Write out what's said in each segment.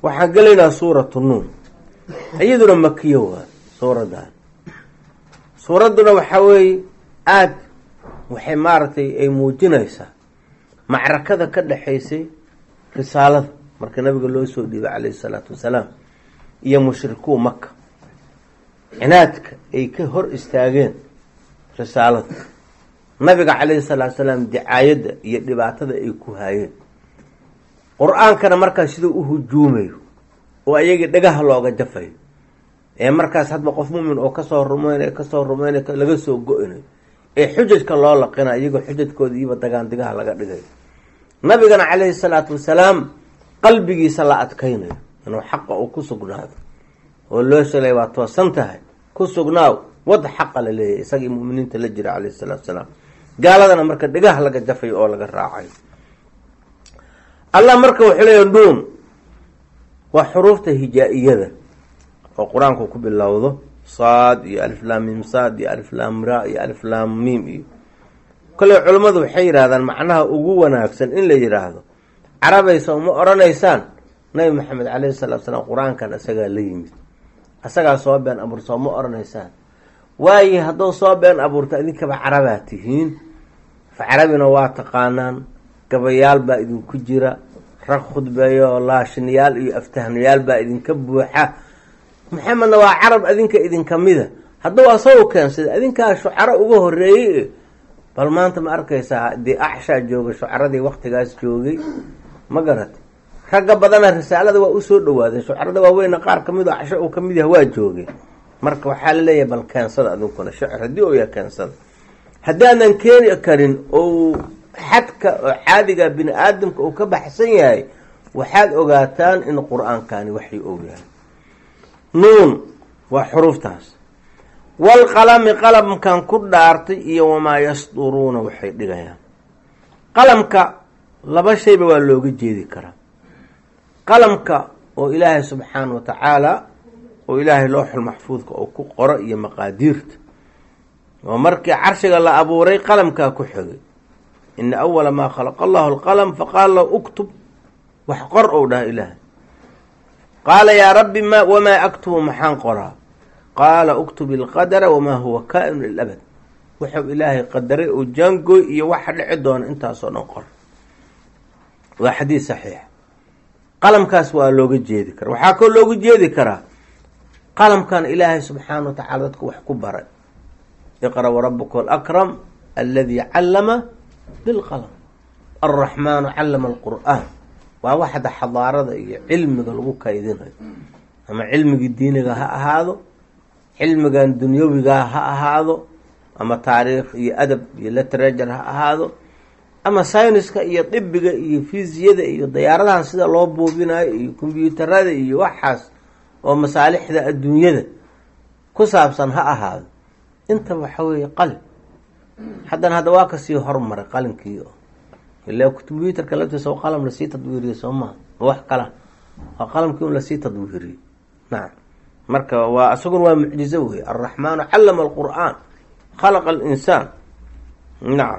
waxaan gelaynaa suuratu nuun iyaduna makiyo waa suuradan suuradduna waxaa weeye aada waxay maaragtay ay muujinaysaa macrakada ka dhexaysay risaalada marka nabiga loo soo dhiibay calayhi salaatu wasalaam iyo mushrikuu maka cinaadka ay ka hor istaageen risaalada nabiga calayhi salaatu salaam dicaayadda iyo dhibaatada ay ku haayeen qur-aankana markaas siduu u hujuumayo oo ayagii dhagaha looga jafayo ee markaas hadba qof mumin oo kasoo rumeynay kasoo rumeynay laga soo go-inayo ee xujajka loo laqina iyagoo xujajkooda iyoba dagaandigaha laga dhigayo nabigana calayhi salaatu wasalaam qalbigiisa la adkaynayo inuu xaqa uu ku sugnaado oo loo shalay waa toosan tahay ku sugnaaw wad xaqa la leeyahy isagii muminiinta la jira calayhi salaatu wasalaam gaaladana marka dhagaha laga jafayo oo laga raacayo allah marka wuxuu leeya dhuun waa xuruufta hijaa-iyada oo qur-aanku ku bilowdo saad iyo aliflaamim saad iyo aliflaam ra iyo aliflaam miim iyo kole culummadu waxay yidhahdaan macnaha ugu wanaagsan in la yidhaahdo carabaysa uma oranaysaan nabi maxamed caleyhi salaatu salaam qur-aankan isagaa la yimid isagaa soo been abuurta uma oranaysaan waaye hadduu soo been abuurta idinkaba carabaa tihiin fa carabina waa taqaanaan gabayaal baa idinku jira rag khudbeeyo laashinayaal iyo aftahnayaal baa idinka buuxa maxamedna waa carab adinka idinka mida hadduu asagu keensada adinkaa shucaro uga horeeyey bal maanta ma arkaysaa dee axshaa jooga shucaradii waktigaas joogay ma garata ragga badana risaalada waa usoo dhawaaday shucarada waaweyna qaar kamid oo axsha uu kamid yaha waa joogay marka waxaa laleeyahay bal keensada adinkuna shicir haddii oo ya keensada haddaanan keeni karin ou xadka oo caadiga bini aadamka uu ka baxsan yahay waxaad ogaataan in qur-aankani waxay og yahay nuun waa xuruuftaas walqalami qalamkan ku dhaartay iyo wamaa yasduruuna waxay dhigayaan qalamka laba shayba waa looga jeedi karaa qalamka oo ilaahay subxaana wa tacaala oo ilaahay looxul maxfuudka oo ku qoro iyo maqaadiirta oo markii carshiga la abuuray qalamkaa ku xogay ina awala maa khalaqa allahu alqalam faqaala lahu uktub wax qor ou dhaha ilaahay qaala yaa rabbi ma wamaa aktubu maxaan qoraa qaala uktub ilqadara wamaa huwa kaa-inu lilabad wuxuu ilaahay qadaray oo jaangooy iyo waxa dhici doona intaasoo dhan qor waa xadiid saxiix qalamkaas waa looga jeedi karaa waxaa koo looga jeedi karaa qalamkan ilaahay subxaana wa tacala dadka wax ku baray iqra warabuka alakram aladi callama bilqalam alraxmaanu callama alqur'aan waa waxda xadaarada iyo cilmiga lagu kaydinayo ama cilmigii diiniga ha ahaado cilmigan dunyawigaa ha ahaado ama taariikh iyo adab iyo literature ha ahaado ama syniska iyo dibiga iyo fisiyada iyo dayaaradahan sida loo buubinayo iyo kombyuutarada iyo waxaas oo masaalixda adduunyada ku saabsan ha ahaado intaba waxa weeye qalin haddana hadda waa kasii hormaray qalinkii ila combyuutarka laftiisa oo qalam lasii tadwiiriyey soo maha wax kala waa qalamkii un lasii tadwiiriyey nacam marka waa isaguna waa mucjizo wey alraxmaanu callama alqur'aan khalaqa alinsaan nacam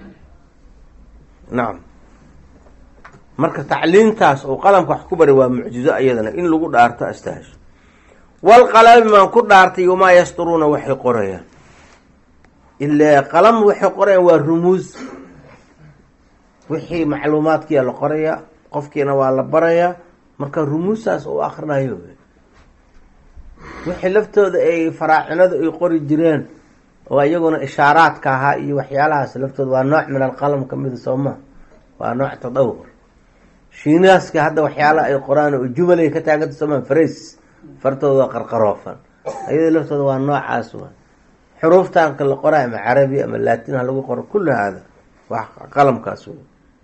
nacam marka tacliintaas oo qalamka wax ku baray waa mucjizo ayadana in lagu dhaarto astahasho walqalami maan ku dhaartay wamaa yasturuuna waxay qorayaan ilaa qalam waxay qorayaan waa rumuus wixii macluumaadkiia la qorayaa qofkiina waa la barayaa marka rumuusaas uu akrinayo wixii laftooda ay faraacinadu ay qori jireen oo iyaguna ishaaraadka ahaa iyo waxyaalahaas laftooda waa nooc min alqalam kamida soo maa waa nooc tadawur shiinaaska hadda waxyaala ay qoraan oo jumalay ka taaganta soomaa fares fartooda qarqaroofan ayada laftooda waa noocaas wa xuruuftaanka la qoraa ama carabi ama laatin ha lagu qoro kulli haada wax qalamkaas wey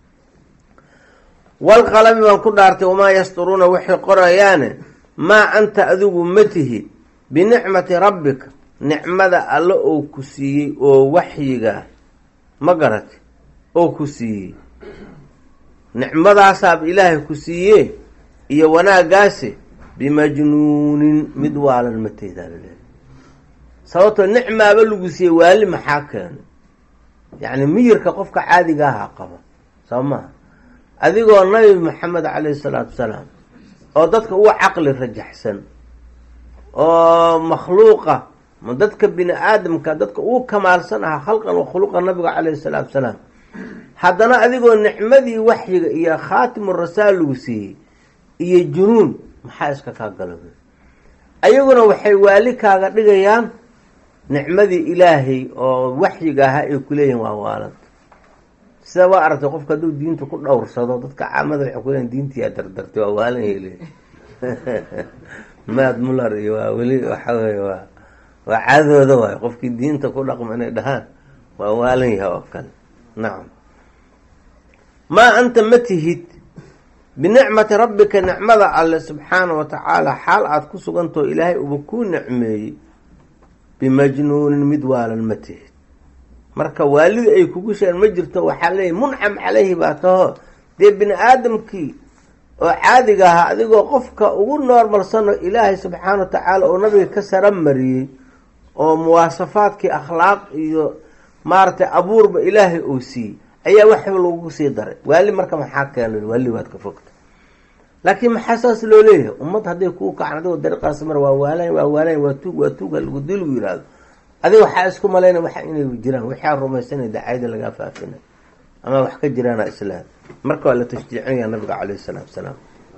walqalami baan ku dhaartay wamaa yasturuuna waxay qorayaane maa anta adigu ma tihi binicmati rabbika nicmada alle oo ku siiyey oo waxyiga ma garati oo ku siiyey nicmadaasaaba ilaahay ku siiye iyo wanaagaasi bimajnuunin mid waalan mateedaa laleehay sababtoo nicmaaba lagu siiyey waali maxaa keenay yacni miyirka qofka caadiga aha qaba soo maha adigoo nabi maxamed caleyhi salaatu wasalaam oo dadka uga caqli rajaxsan oo makhluuqa ma dadka bini aadamka dadka ugu kamaalsan ahaa khalqan wa khuluqa nabiga calayhi salaatu wasalaam haddana adigoo nicmadii waxyiga iyo khaatimu rasaal lagu siiyey iyo junuun maxaa iska kaa galo ayaguna waxay waali kaaga dhigayaan nicmadii ilaahay oo waxyiga ahaa ay kuleeyihin waa waalan sida waa aragtay qofka hadduu diinta ku dhowrsado dadka caamada waxay kuleeyihin diintiyaa dardartay waa waalan hele maad muller iyo waa weli waxa weye waa waa caadooda waayo qofkii diinta ku dhaqmo inay dhahaan waa waalan yahay oo kale nacam maa anta ma tihid binicmati rabbika nicmada alle subxaana wa tacaala xaal aada ku sugantao ilaahay uba kuu nicmeeyey bimajnuunin mid waalan ma tihid marka waalida ay kugu sheeen ma jirto waxaa leeyahy muncam caleyhi baa taho dee bini aadamkii oo caadiga ahaa adigoo qofka ugu noormalsano ilaahay subxaana wa tacaala oo nabiga ka sara mariyey oo muwaasafaadkii akhlaaq iyo maaragtay abuurba ilaahay uu siiyey ayaa waxba lagu sii daray waali marka maxaa keena waali waad ka fogta laakiin maxaa saas loo leeyahay ummad hadday kuu kacan adigoo dariiqaas mar waa waalan waa waalan waa tuug waa tuug halgudi lagu yihahdo adiga waxaa isku malayna waxa inay jiraan waxaa rumaysanay dacayada lagaa faafina ama wax ka jiraana islaam marka waa la tashjiicinaya nabiga caleyhi salaatu wasalaam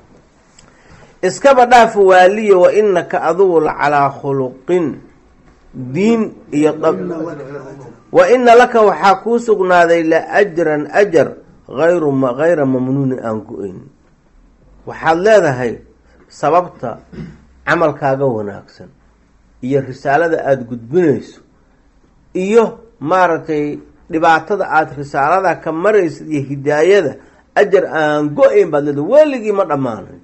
iskaba dhaaf waaliya wa inaka adugu la calaa khuluqin diin iyo dab wa ina laka waxaa kuu sugnaaday la ajran ajar ayru hayra mamnuunin aan go-ayn waxaad leedahay sababta camalkaaga wanaagsan iyo risaalada aada gudbinayso iyo maaragtay dhibaatada aada risaalada ka maraysid iyo hidaayada ajar aan go-ayn baad leedahay weligii ma dhammaanayn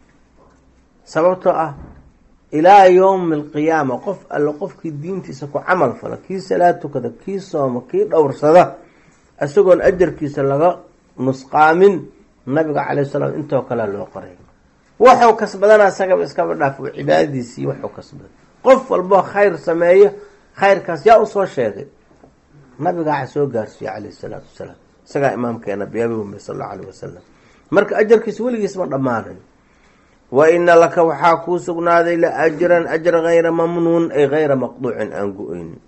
sababtoo ah ilaa yowmi alqiyaama qof alle qofkii diintiisa ku camal fala kii salaad tukada kii sooma kii dhowrsada isagoon ajarkiisa laga nusqaamin nabiga calayh salaam intoo kalea loo qoray waxuu kasbadana isagaba iskaba dhaaf oo cibaadadiisii waxuu kasbaday qof walboo khayr sameeyo khayrkaas yaa usoo sheegay nabiga waxa soo gaarsiiye calayh salaatu wasalaam isagaa imaamkeena biyabi umbe sal allau alayh wasalam marka ajarkiisa weligiis ma dhammaanayo wa ina laka waxaa kuu sugnaaday la ajran ajra hayra mamnuun ay hayra maqduucin aan go-eynin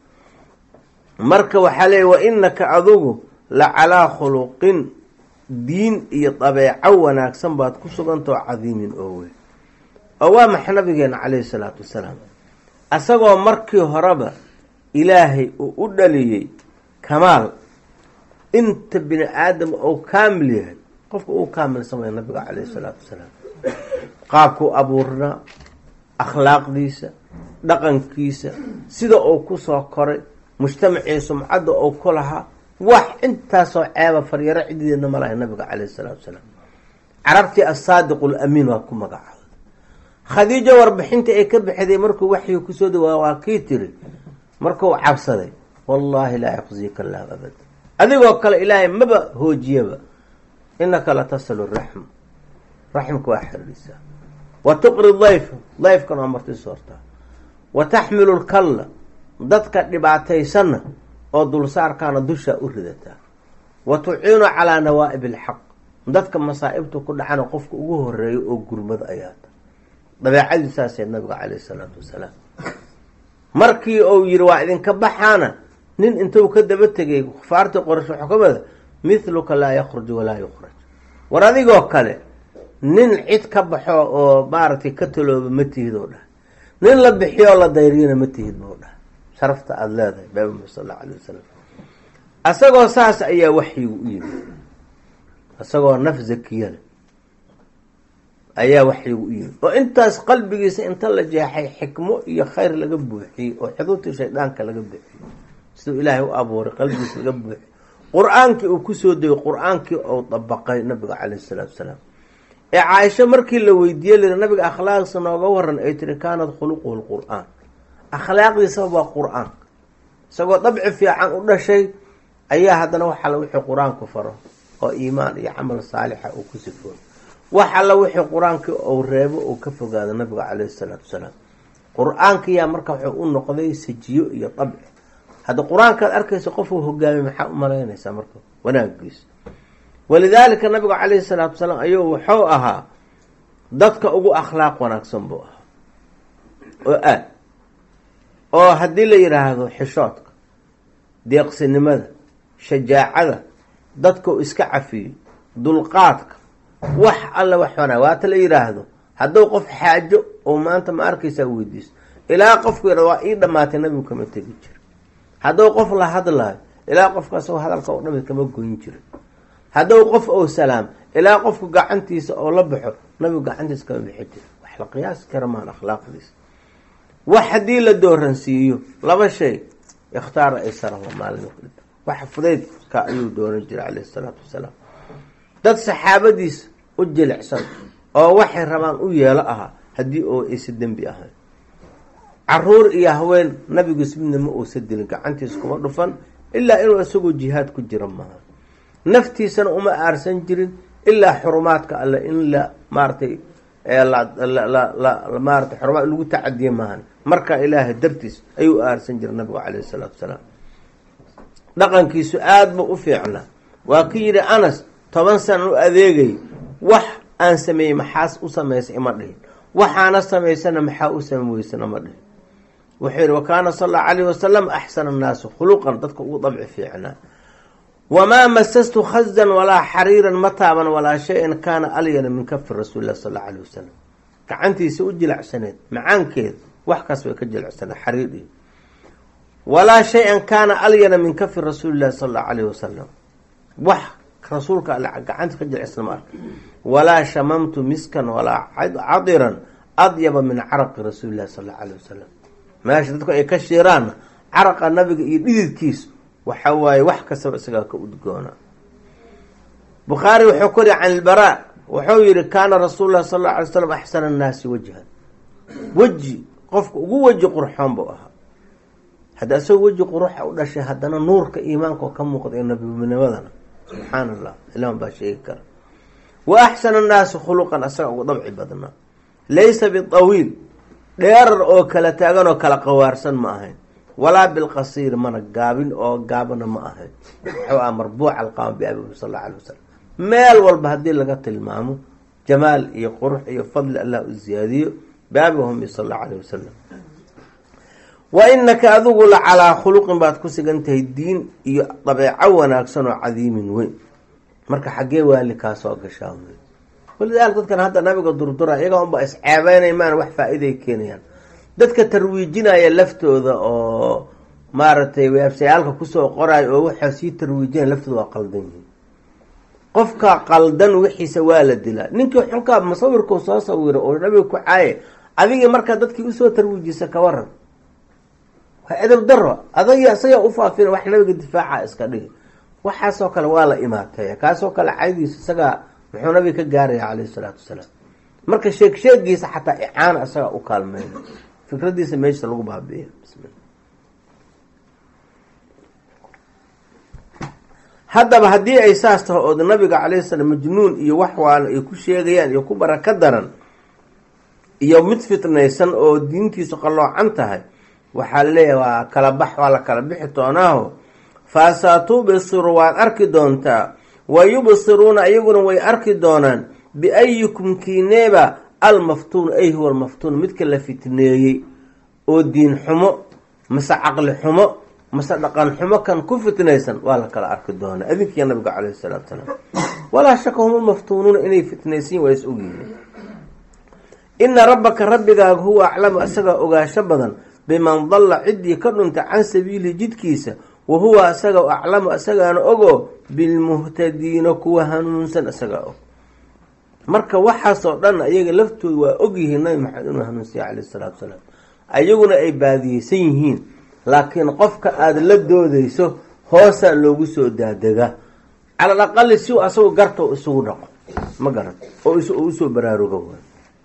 marka waxaa leeya wa inaka adugu la calaa khuluqin diin iyo dabeeco wanaagsan baad ku sugantao cadiimin oo weyn oo waa maxa nabigeena calayhi salaatu wasalaam asagoo markii horeba ilaahay uu u dhaliyey kamaal inta bini aadam ou kaamil yahay qofka uu kaamilsamaya nabiga calayhi salaatu wasalaam qaabkuu abuurnaa akhlaaqdiisa dhaqankiisa sida uu kusoo koray mujtamacii sumcadda uu ku lahaa wax intaasoo ceeba faryaro cidideedna ma lahay nabiga caleyhi salaatu wasalaam carabtii asaadiqu lamiin waa ku magacaabay khadiijo warbixintii ay ka bixiday markuu waxyi kusoo dawaa waa kii tiri markuu cabsaday wallaahi laa yaqzika allahu abad adigoo kale ilaahay maba hoojiyaba inaka la tasilu raxm raxmka waa xiriirisaa wa tuqri dayf dayfkan waa marti soortaa wa taxmilu lkalla dadka dhibaataysanna oo dulsaarkaana dushaa u ridataa wa tuciinu calaa nawaa'ib alxaq dadka masaa'ibta ku dhacana qofka ugu horeeyo oo gurmad ayaata dabeecadiisaasee nabiga caleyhi salaatu wasalaam markii uu yihi waa idinka baxaana nin intuu ka daba tegay kufaartii qorash xukumada mithluka laa yakruj walaa yukhraj war adigoo kale nin cid ka baxo oo maaragtay ka talooba ma tihid oo dhah nin la bixiyo oo la dayriyana ma tihid bou dhah sharafta aada leedahay baabima sal allau alay wasalam asagoo saas ayaa waxyigu u yimid isagoo naf zakiya leh ayaa waxyigu u yimid oo intaas qalbigiisa inta la jeexay xikmo iyo khayr laga buuxiyey oo xuduudtii shaydaanka laga buuxiyey siduu ilaahay u abuuray qalbigiisa laga buuxiyey qur-aankii uu kusoo degay qur-aankii uu dabaqay nabiga caleyhi salaatu wasalaam ee caaisho markii la weydiiyey liri nabiga akhlaaqdiisa nooga waran ay tiri kaanad khuluquhu lqur-aan akhlaaqdiisaba waa qur-aanka isagoo dabci fiican u dhashay ayaa haddana wax alla wixii qur-aanku faro oo iimaan iyo camal saalixa uu ku sifooy wax alla wixii qur-aankii uu reebo uu ka fogaado nabiga caleyhi salaatu wasalaam qur-aankiyaa marka wuxuu u noqday sajiyo iyo dabci hadda qur-aankaad arkaysa qofuu hogaamay maxaa u malaynaysaa marka wanaagiisa walidaalika nabigu caleyhi salaatu wasalaam ayuu wuxuu ahaa dadka ugu akhlaaq wanaagsan buu ahaa oo aad oo haddii la yidhaahdo xishoodka deeqsinimada shajaacada dadka u iska cafiyo dulqaadka wax alla wax wanaag waata la yidhaahdo hadduu qof xaajo oo maanta ma arkaysaa weydiiso ilaa qofku yidhahdo waa ii dhammaatay nabigu kama tegi jiro hadduu qof la hadlaayo ilaa qofkaas hadalka oo dhami kama goyn jiro hadduu qof oo salaam ilaa qofku gacantiisa oo la baxo nabigu gacantiisa kama bixi jiro wax la qiyaasi kara maan akhlaaqdiisa wax haddii la dooransiiyo laba shay ikhtaara aysarahu maalin wax fudaydka ayuu dooran jiray caleyhi isalaatu wasalaam dad saxaabadiisa u jilicsan oo waxay rabaan u yeelo ahaa haddii oo aysa dembi ahayn caruur iyo haween nabigiis midna ma uusa dilin gacantiisa kuma dhufan ilaa inuu isagoo jihaad ku jira maaha naftiisana uma aarsan jirin ilaa xurumaadka alle in la maaratay maarata xurumaad lagu tacadiye maahan markaa ilaahay dartiis ayuu aarsan jiray nabigu caleyhi salaatu wasalaam dhaqankiisu aada buu u fiicnaa waa ki yidhi anas toban sana u adeegay wax aan sameeyey maxaas u samaysay ima dhihin waxaana samaysana maxaa u same weysana ma dhihin wuxuu yidhi wa kaana sal allau alayhi wasalam axsana annaasi khuluqan dadka ugu dabci fiicnaa wamaa masastu khazan walaa xariiran ma taaban walaa shay-an kaana alyana min kafi rasuuli lah sal allau alayh wasalam gacantiisa u jilacsaneed macaankeed wax kaas bay ka jilacsaneed xariir iyo walaa shay-an kaana alyana min kafi rasuuli llahi sal allau alayh wasalam wax rasuulka alle gacanta ka jilcsan ma arka walaa shamamtu miskan walaa cadiran adyaba min caraqi rasuuli llahi sal allau alayh wasalam meesha dadku ay ka shiiraanna caraqa nabiga iyo dhididkiisu waxa waaye wax kastaba isagaa ka udgoona bukhaari wuxuu ku yihi can ilbaraa wuxuu yihi kaana rasuulu llahi sal alla alay slam axsana annaasi wajhan weji qofka ugu weji qurxoon buu ahaa hadda isagoo weji quruxa u dhashay haddana nuurka iimaanka oo ka muuqda ee nabinimadana subxaana allah ilaan baa sheegi kara wa axsana annaasi khuluqan asaga ugu dabci badnaa laysa bitawiil dheerar oo kala taagan oo kala qawaarsan ma ahayn walaa bilqasiir mana gaabin oo gaabana ma ahayn wuxuu ah marbuuca alqaama biabihi sal alla alay wasalam meel walba haddii laga tilmaamo jamaal iyo qurux iyo fadli allah u ziyaadiyo biabihumi sal allahu alayh wasalam wa inaka adigu la calaa khuluqin baad ku sigan tahay diin iyo dabeeco wanaagsan oo cadiimin weyn marka xaggee waali kaa soo gashaa walidaalika dadkan hadda nabiga durdura iyagaa unba isceebeynay maan wax faa-iday keenayaan dadka tarwiijinaya laftooda oo maaragtay weebsayaalka kusoo qorayo oo waxaa sii tarwiijinaya laftooda waa qaldan yihiin qofka qaldan wixiisa waa la dilaa ninkii xunkaa musawirkuu soo sawiro oo nabiga ku caaye adigii markaa dadkii usoo tarwiijisa ka waran waa edab daro adagi isagaa ufaafina wax nabiga difaaca iska dhigi waxaasoo kale waa la imaateeya kaasoo kale caydiisa isagaa muxuu nabiga ka gaaraya caleyhi salaatu wasalaam marka sheeg sheegiisa xataa icaana isagaa u kaalmeyna fikradiisa meesha lagu baabi'iya bismillah haddaba haddii ay saas tahay ood nabiga calayhi salaam majnuun iyo wax waana ay ku sheegayaan iyo ku baraka daran iyo mid fitnaysan oo diintiisu qalloocan tahay waxaa laleeyahay waa kala bax waa la kala bixi doonaaho faasatubsiru waad arki doontaa wa yubsiruuna iyaguna way arki doonaan biayikum kiineeba almaftuun ay huwa almaftuun midka la fitneeyey oo diin xumo mase caqli xumo mase dhaqan xumo kan ku fitnaysan waa la kala arki doonaa adinkiiya nabiga caleyhi salaatu salaam walaa shaka hum almaftuunuuna inay fitnaysiin waa is ogyihiin ina rabbaka rabbigaaga huwa aclamu isagaa ogaasho badan biman dalla ciddii ka dhunta can sabiilihi jidkiisa wa huwa asaga aclamu isagaana ogo bilmuhtadiina kuwa hanuunsan isagaa og marka waxaasoo dhan ayaga laftooda waa ogyihiin nabi maxamed inuu hanuunsiya caleyhi salaatu salaam ayaguna ay baadiyeysan yihiin laakiin qofka aada la doodeyso hoosaa loogu soo daadegaa calal aqali si u asagu garta isugu dhaqo ma garan oo usoo baraaruga waay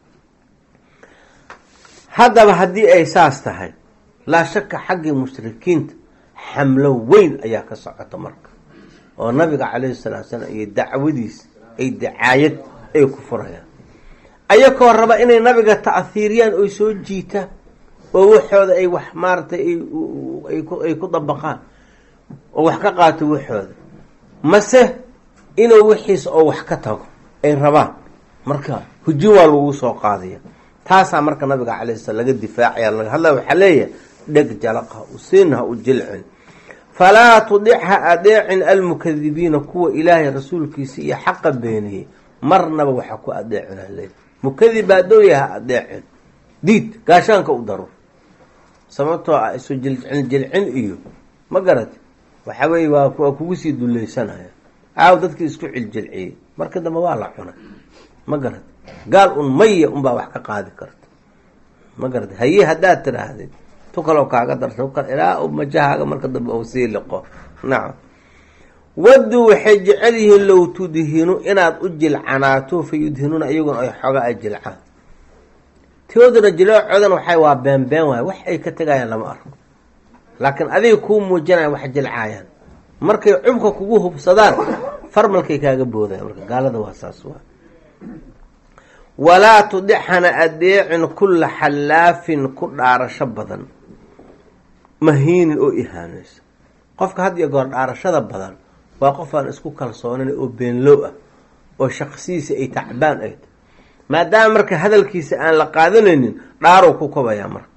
haddaba haddii ay saas tahay laa shaka xaggii mushrikiinta xamlo weyn ayaa ka socota marka oo nabiga caleyhi salaatu salaam iyo dacwadiis ay dacaayad ay ku furayaan ayakoo raba inay nabiga ta'hiiriyaan oy soo jiitaan oo waxooda ay wax maaratay ay ku dabaqaan oo wax ka qaato waxooda mase inuu wixiis oo wax ka tago ay rabaan marka hujin waa lagu soo qaadaya taasaa marka nabiga calay slam laga difaacaya laga hadlaya waxaa leeyahay dheg jalaqa usiin ha u jilcin falaa tudic ha adeecin almukadibiina kuwa ilaahay rasuulkiisa iyo xaqa beeniyey marnaba waxa ku adeecina le mukadib baadooya ha adeecin diid gaashaanka u daro sababtoo ah isu jilcin jilcin iyo ma garati waxa weye waa waa kugu sii dulleysanaya aaw dadkii isku ciljilciyey marka dambe waa la cunay ma garati gaal un maya unbaa wax ka qaadi karta ma garati haye haddaad tidhaahdid tu kaloo kaaga darto kal ilaa majahaaga marka dambe ou sii liqo nacam waddu waxay jecel yihiin low tudhinu inaad u jilcanaato fa yudhinuuna iyaguna ay xooga ay jilcaan tooduna jiloocodan waxay waa beenbeen waay wax ay ka tegayaan lama arko laakiin adiga kuu muujinaya wax jilcaayaan markay cubka kugu hubsadaan farmalkay kaaga boodaya marka gaalada waa saas waa walaa tudixana adeecin kulla xallaafin ku dhaarasho badan mahiinin oo ihaanaysa qofka had iyo goor dhaarashada badan waa qof aan isku kalsoonin oo beenlow ah oo shaqsidiisa ay tacbaan ay tahy maadaama marka hadalkiisa aan la qaadanaynin dhaarow ku kobayaa marka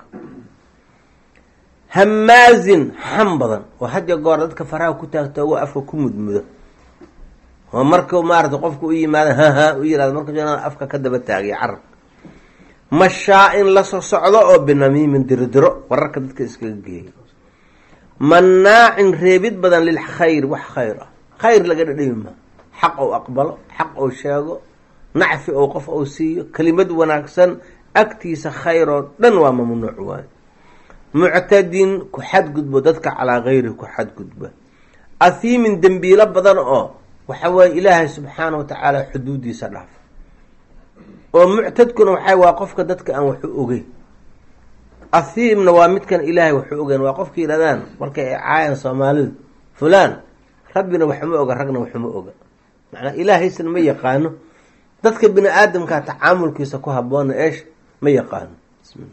hamaazin xam badan oo had iyo goor dadka faraha ku taagtoogo afka ku mudmudo oo marka maarata qofka u yimaada haha u yirahdo marka afka ka daba taagay carabka mashaa-in la so socdo oo binamiimin dirodiro wararka dadka iskaga geeya manaacin reebid badan lilkhayr wax khayr ah khayr laga dhadhami maa xaq ou aqbalo xaq ou sheego nacfi ou qof ou siiyo kelimad wanaagsan agtiisa khayr oo dhan waa mamnuuc waayo muctadin ku xadgudbo dadka calaa kayri ku xadgudba ahiimin dembiilo badan oo waxa weeye ilaahay subxaana wa tacaala xuduudiisa dhaaf oo muctadkuna waxay waa qofka dadka aan waxu ogeyn ahiimna waa midkan ilaahay waxu ogeyn waa qofka yidhahdaan markay ay caayaan soomaalidu fulaan rabbina waxuma oga ragna waxuma oga macnaa ilaahaysna ma yaqaano dadka bini aadamkaa tacaamulkiisa ku haboona eesh ma yaqaano bismillah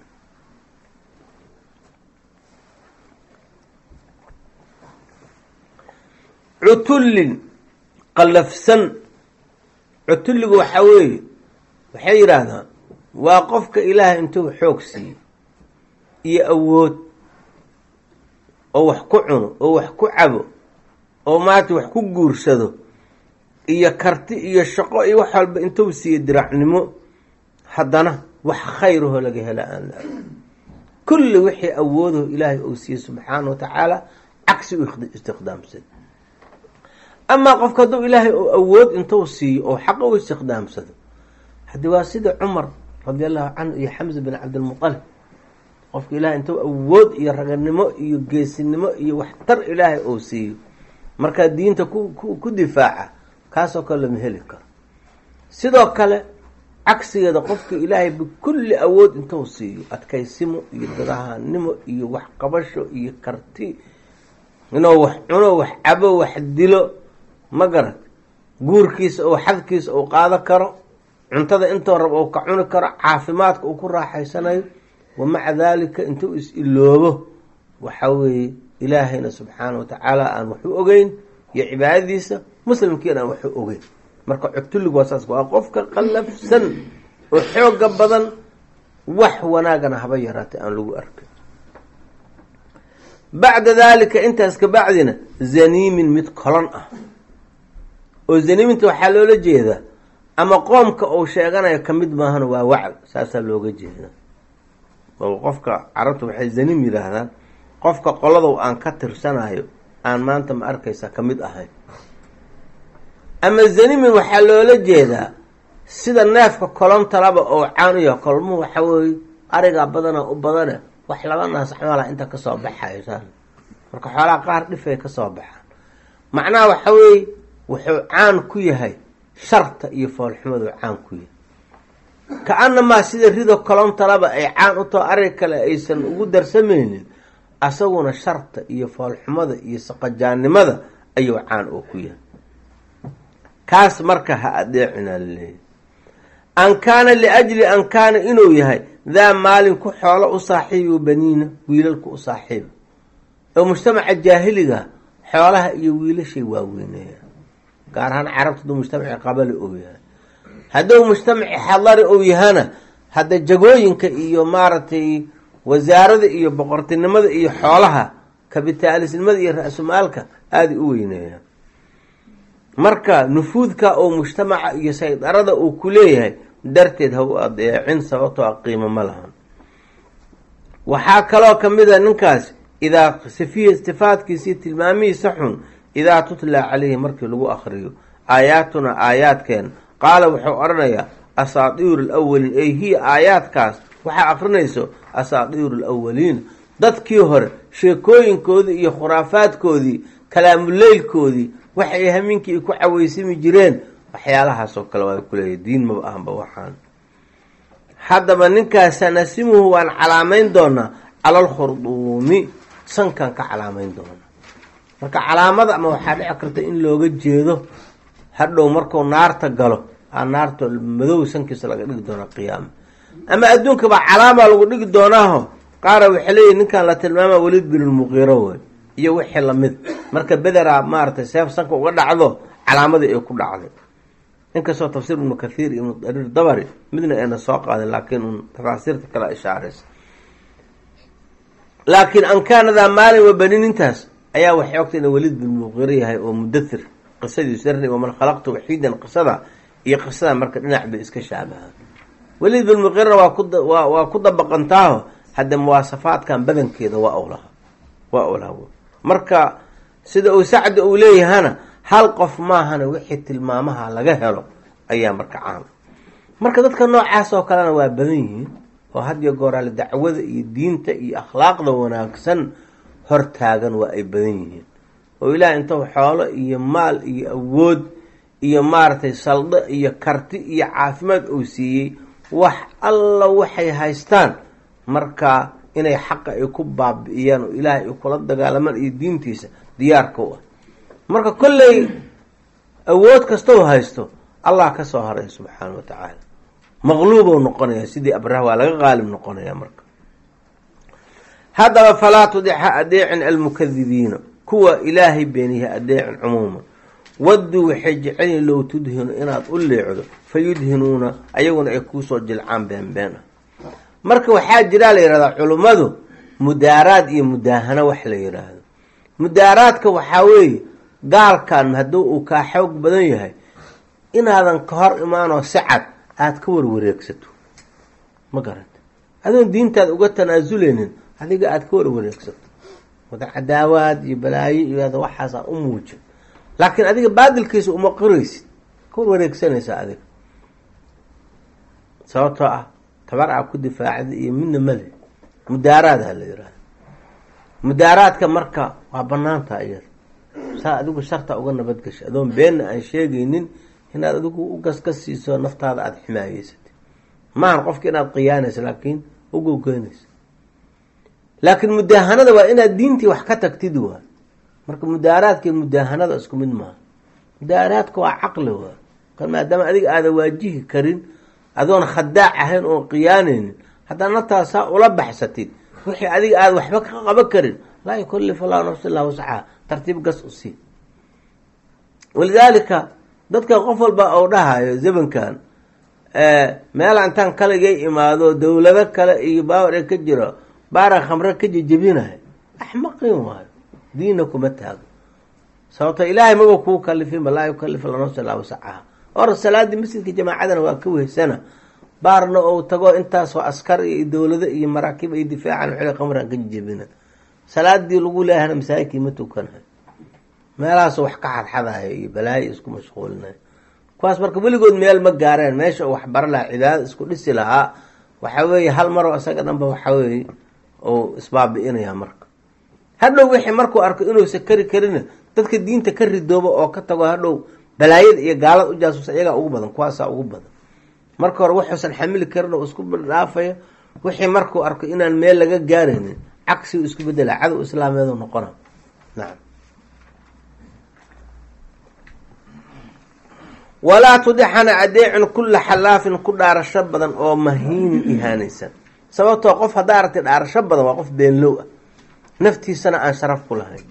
cutullin qallafsan cutulligu waxaa weeye waxay yidhaahdaan waa qofka ilaahay intuu xoog siiyo iyo awood oo wax ku cuno oo wax ku cabo oo maarata wax ku guursado iyo karti iyo shaqo iyo wax walba intuu siiyo diracnimo haddana wax khayraho laga hela aan la arg kulli wixii awoodaho ilaahay uu siiye subxaana wa tacaala cagsi u istiqdaamsan amaa qofka hadduu ilaahay oo awood intuu siiyo oo xaqa u istiqdaamsado haddii waa sida cumar radi allahu canhu iyo xamza bin cabdilmutalib qofka ilaahay intuu awood iyo raganimo iyo geesinimo iyo waxtar ilaahay uu siiyo markaa diinta ku ku difaaca kaasoo kale lama heli karo sidoo kale cagsigeeda qofka ilaahay bikulli awood intuu siiyo adkaysimo iyo dadahanimo iyo waxqabasho iyo karti inuu wax cuno wax cabo wax dilo ma garan guurkiisa oo xadkiisa uu qaado karo cuntada intoo rab uu ka cuni karo caafimaadka uu ku raaxaysanayo wa maca daalika intuu is-iloobo waxa weeye ilaahayna subxaana wa tacaala aan waxu ogeyn iyo cibaadadiisa muslimkiina aan waxu ogeyn marka cutulligu waa saas waa qofka qallafsan oo xooga badan wax wanaagana haba yaraatay aan lagu arkay bacda daalika intaas ka bacdina zaniimin mid kolon ah oo zaniiminta waxaa loola jeedaa ama qoomka uu sheeganayo kamid maahana waa wacl saasaa looga jeeda oo qofka carabta waxay zaniim yidhaahdaan qofka qoladow aan ka tirsanayo aan maanta ma arkaysa kamid ahayn ama zanimin waxaa loola jeedaa sida neefka kolontalaba oo caan u yaha kolmuhu waxa weeye arigaa badana u badane wax laba naas camala inta kasoo baxaysaan marka xoolaha qaar dhifay kasoo baxaan macnaha waxa weeye wuxuu caan ku yahay sharta iyo foolxumadu caan ku yahay ka-anamaa sida rido kolontalaba ay caan u taho arig kale aysan ugu darsamaynin asaguna sharta iyo foolxumada iyo saqajaannimada ayuu caan oo ku yahay kaas marka ha adeecina laleeyahy an kaana liajli an kaana inuu yahay daa maalin ku xoolo u saaxiibi baniina wiilalku u saaxiiba oo mujtamaca jaahiliga xoolaha iyo wiilashay waaweyneeya gaar ahaan carabta duu mujtamaci qabali ou yahay hadduu mujtamaci xadari uu yahana hadda jagooyinka iyo maaragtay wasaarada iyo boqortinimada iyo xoolaha kabitaalisnimada iyo ra-sumaalka aaday u weyneeyaan marka nufuudka oo mujtamaca iyo saydarada uu ku leeyahay darteed ha u adeecin sababtoo a qiimo ma lahan waxaa kaloo kamid a ninkaas idaa sifihi sifaadkiisii tilmaamihiisa xun idaa tutla calayhi markii lagu akriyo aayaatuna aayaadkeen qaala wuxuu odhanayaa asaatiiru alawaliin ey hiya aayaadkaas waxaa akrinayso asaatiiru alawaliin dadkii hore sheekooyinkoodii iyo khuraafaadkoodii kalaamuleylkoodii waxay hamiinkii ay ku caweysami jireen waxyaalahaasoo kale waa kuleeyahy diin maba ahanba waxaan haddaba ninkaas sanasimuhu waan calaamayn doonaa cala alkhurduumi sankan ka calaamayn doonaa marka calaamada ama waxaa dhici karta in looga jeedo hadhow markuu naarta galo aa naarta madow sankiisa laga dhigi doonaa qiyaama ama adduunka baa calaamaa lagu dhigi doonaaho qaara waxay leeyihi ninkan la tilmaama welid binulmuqiiro wey iyo wixii lamid marka bederaa maaratay seef sanka uga dhacdo calaamadii ay ku dhacday inkastoo tafsiir ibnu kathiir iyo ibnu dariir dabari midna ayna soo qaadin laakiin un tafaasiirta kala ishaaraysa laakiin ankaanadaa maalin wabaninnintaas ayaa waxay ogtay ina welid binulmuqiiro yahay oo mudathir qisadiisu darni waman khalaqtu waxiidan qisada iyo qisada marka dhinac bay iska shaabahaan welid binmuqiirna waa ku waa ku dabaqantaaho hadda muwaasafaadkan badankeeda waa owlaha waa owlaha marka sida uu sacdi uu leeyahana hal qof maahana wixii tilmaamaha laga helo ayaa marka caam marka dadka noocaas oo kalena waa badan yihiin oo hadiyo gooraale dacwada iyo diinta iyo akhlaaqda wanaagsan hortaagan waa ay badan yihiin oo ilaah intuu xoolo iyo maal iyo awood iyo maaragtay saldo iyo karti iyo caafimaad uu siiyey wax alla waxay haystaan marka inay xaqa ay ku baabi'iyaan oo ilaahay ay kula dagaalamaan iyo diintiisa diyaarka u ah marka kolley awood kastau haysto allah ka soo haray subxaana wa tacaala maqluubou noqonaya sidii abraha waa laga qaalib noqonaya marka haddaba falaa tudixa adeecin almukadibiina kuwa ilaahay beeniya adeecin cumuuman wadduu waxay jecelyihin low tudhinu inaad u leecdo fa yudhinuuna ayaguna ay kuusoo jilcaan beenbeen ah marka waxaa jiraa la yihahdaa culummadu mudaaraad iyo mudaahano wax la yidhaahdo mudaaraadka waxaa weeye gaalkan hadduu uu kaa xoog badan yahay inaadan ka hor imaanoo si cad aada ka warwareegsato ma garanta adoon diintaada uga tanaasuleynin adiga aada ka warwareegsato wada cadaawaad iyo balaayo iyo ada waxaasa u muujin laakiin adiga baadilkiisa uma qoraysid ka warwareegsanaysaa adiga sababtoo ah tabar aa ku difaacda iyo midna male mudaaraadha la yihahda mudaaraadka marka waa banaanta iyada saa adigu sharta uga nabadgasha adoon beenna aan sheegaynin inaad adigu u gasgas siiso naftaada aada ximaayeysatay maahan qofka inaad khiyaanaysa laakiin ugogeynaysa laakiin mudaahanada waa inaad diintii wax ka tagtid waa marka mudaaraadka iyo mudaahanada isku mid maaha mudaaraadka waa caqli waa kan maadaama adiga aada waajihi karin adoon khadaac ahayn oon khiyaanaynin haddaa naftaada saa ula baxsatid wixii adiga aada waxba ka qaban karin laa yukalif allahu nafsa illaa wascaha tartiib gas u sii walidaalika dadka qof walba ou dhahayo zamankan meela intaan kaligay imaado dowlado kale iyo baawar ee ka jiro baara khamre ka jejebinayo axmaqin waayo diinna kuma taago sababto ilaahay maba kuu kalifinba laa yukalif alla nafsa illaa wascaha or salaadii masjidka jamaacadana waa ka weysana baarna ou tago intaasoo askar iyo dowlado iyo maraakiib ay difaacan xili khamran ka jejebina salaadii lagu leehana masaajidkii ma tukanayo meelahaas wax ka xadxadayo iyo balaayo isku mashquulinayo kuwaas marka weligood meel ma gaareen meesha uu waxbaro lahaa cibaadada isku dhisi lahaa waxa weeye hal maroo isaga dhanba waxa weeye uu isbaabi-inaya marka hadhow wixii markuu arko inuusa kari karina dadka diinta ka ridoobo oo ka tago hadhow balaayada iyo gaalada u jaasuusa iyagaa ugu badan kuwaasaa ugu badan marka hore wuxuusan xamili karin oo isku dhaafaya wixii markuu arko inaan meel laga gaaraynin cagsi isku bedela cadow islaameedu noqona nacam walaa tudixana adeecin kulla xalaafin ku dhaarasho badan oo mahiinin ihaanaysan sababtoo qof haddaa aragtay dhaarasho badan waa qof beenlow ah naftiisana aan sharaf ku lahayn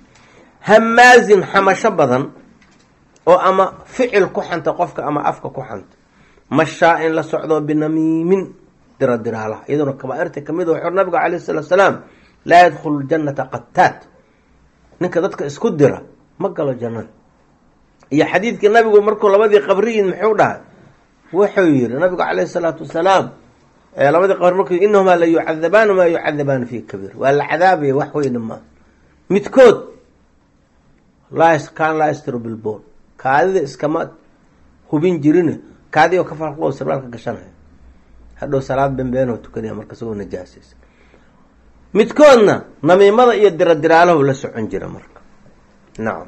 hamaazin xamasho badan oo ama ficil ku xanta qofka ama afka ku xanta mashaa-in la socdo binamiimin dira diraalaha iyaduna kabaairta kamid wuxuu nabiga calayh salaatu salaam laa yadkhulu ljanata qataat ninka dadka isku dira ma galo jannada iyo xadiidkii nabigu markuu labadii qabriyin muxuu dhahay wuxuu yihi nabigu calayhi salaatu wasalaam labadii qabri markuu inahumaa la yucadabaanu maa yucadabaanu fi kabiir waa la cadaabaya wax weyna maa midkood kaan laa yastiru bilbool kaadida iskama hubin jirin kaadi oo ka farqo sirwaalka gashanaya hadhow salaad beenbeenoo tukanaya marka isagoo najaasaysa midkoodna namiimada iyo diradiraalaho la socon jira marka nacam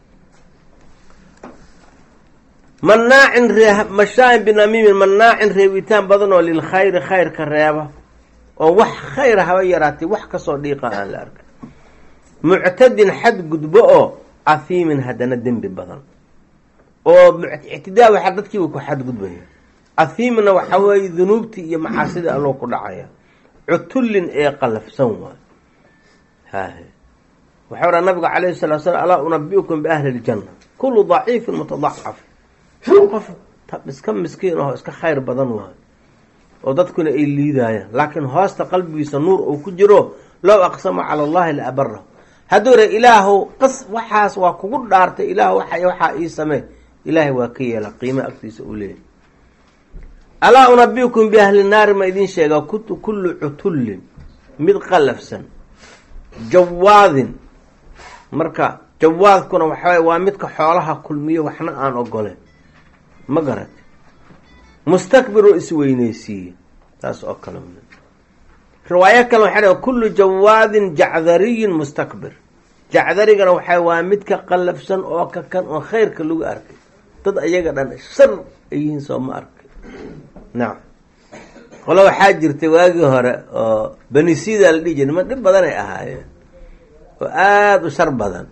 manaacin ree mashaain binamiimin manaacin reebitaan badan oo lilkhayri khayrka reeba oo wax khayra haba yaraatay wax kasoo dhiiqa aan la arkay muctadin xad gudbo oo ahiimin haddana dembi badan oo ictidaa waxaa dadkiiba ku xadgudbaya ahiimna waxaa weeye dunuubtii iyo macaasidii alloo ku dhacaya cutullin ee qalafsan waay hahe waxau raa nabiga calayhi salatu slam alaa unabiukum biahli ljanna kullu daciifin mutadacaf qof iska miskiin aho iska khayr badan waayo oo dadkuna ay liidaayaan laakiin hoosta qalbigiisa nuur uu ku jiro low aqsama cala allahi la abarahu hadduu ra ilaahow qas waxaas waa kugu dhaartay ilaah waa waxaa ii samee ilaahay waa ka yeela qiima agtiisa uu leeyahy alaa unabiukum biahli naari ma idin sheegaa kullu cutullin mid qalafsan jawaadin marka jawaadkuna waxawy waa midka xoolaha kulmiyo waxna aan ogoleen ma garat mustakbiroo isweyneysiiye taas oo kale riwaayo kale waxay dha kullu jawaadin jacdariyin mustakbir jacdarigana waxaa waa midka qalafsan oo ka kan oo khayrka lagu arkay dad ayaga dhan shar ay yihiin soo ma arkay nacam qolo waxaa jirtay waagii hore oo benisida la dhihi jiray niman dhib badan ay ahaayeen oo aada u shar badan